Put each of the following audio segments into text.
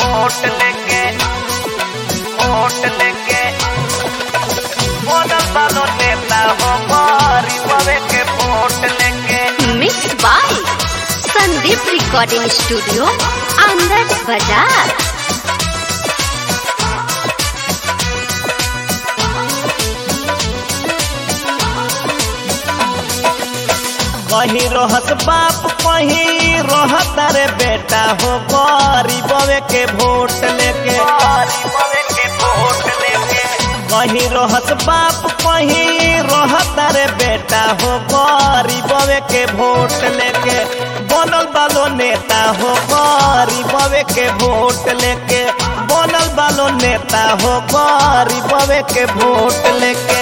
vote लेके vote लेके बनल बालो नेता हो गरीबवे के वोट लेके mix by Sandeep recording studio Anand बाजार कहीं रहत बाप कहीं रहत रे बेटा हो गरीबवे के वोट लेके गरीबवे के वोट लेके कहीं रहत बाप कहीं रहत रे बेटा हो गरीबवे के वोट लेके बनल बालो नेता हो गरीबवे के वोट लेके बनल बालो नेता हो गरीबवे के वोट लेके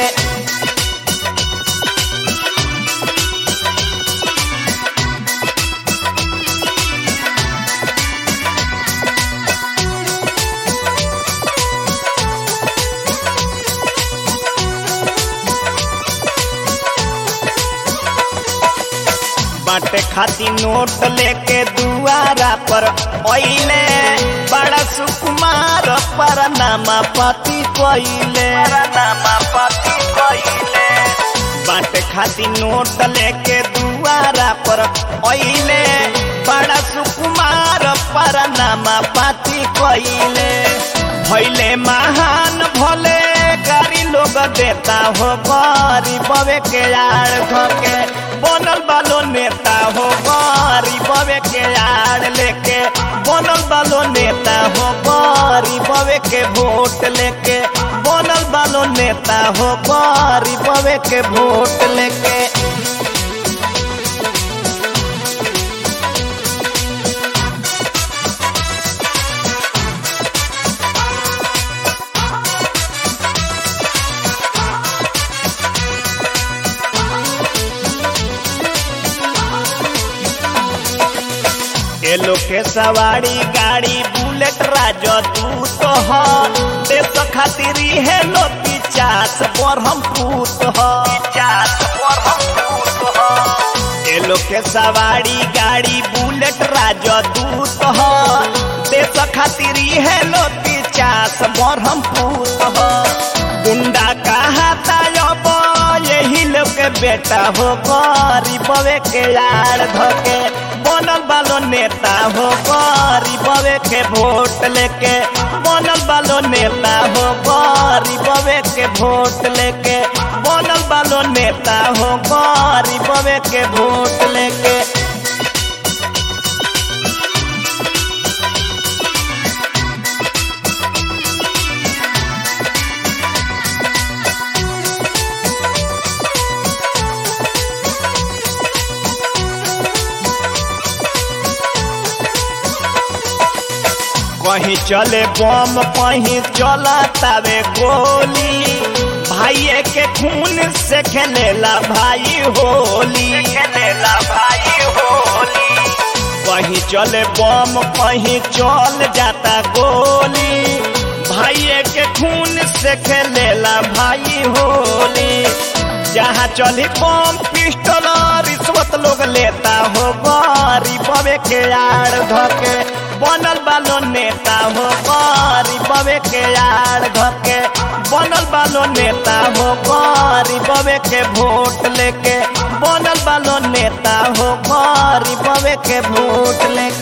बाटे खाती नोट लेके दुआरा पर ओइले बड़ा सुकुमार पर नामा पति कोइले नामा पति कोइले बाटे खाती नोट लेके दुआरा पर ओइले बड़ा सुकुमार पर नामा पति कोइले भइले महान भले गाड़ी लोग देता हो गरीबवे के यार धके बनल बालो नेता हो गरीबवे के यार लेके बनल बालो नेता हो गरीबवे के वोट लेके बनल बालो नेता हो गरीबवे के वोट लेके एलो के सवारी गाड़ी बुलेट राजो तू तो ह देश खातिर है लो पिचास पर हम पूत ह पिचास पर हम पूत ह एलो के सवारी गाड़ी बुलेट राजो तू तो ह देश खातिर है लो पिचास पर हम पूत ह गुंडा कहाता अब यही लोग के बेटा हो गरीबवे के यार धके बनल बालो नेता हो गरीबवे के वोट लेके बनल बालो नेता हो गरीबवे के वोट लेके बनल बालो नेता हो गरीबवे के वोट लेके कहीं चले बम कहीं चला तावे गोली भाई के खून से खेलेला भाई होली खेलेला भाई होली कहीं चले बम कहीं चल जाता गोली भाई के खून से खेलेला भाई होली जहाँ चली बम पिस्टल रिश्वत लोग लेता हो गरीबवे के यार धके बनल बालो नेता हो गरीबवे के यार धके बनल बालो नेता हो गरीबवे के वोट लेके बनल बालो नेता हो गरीबवे के वोट लेके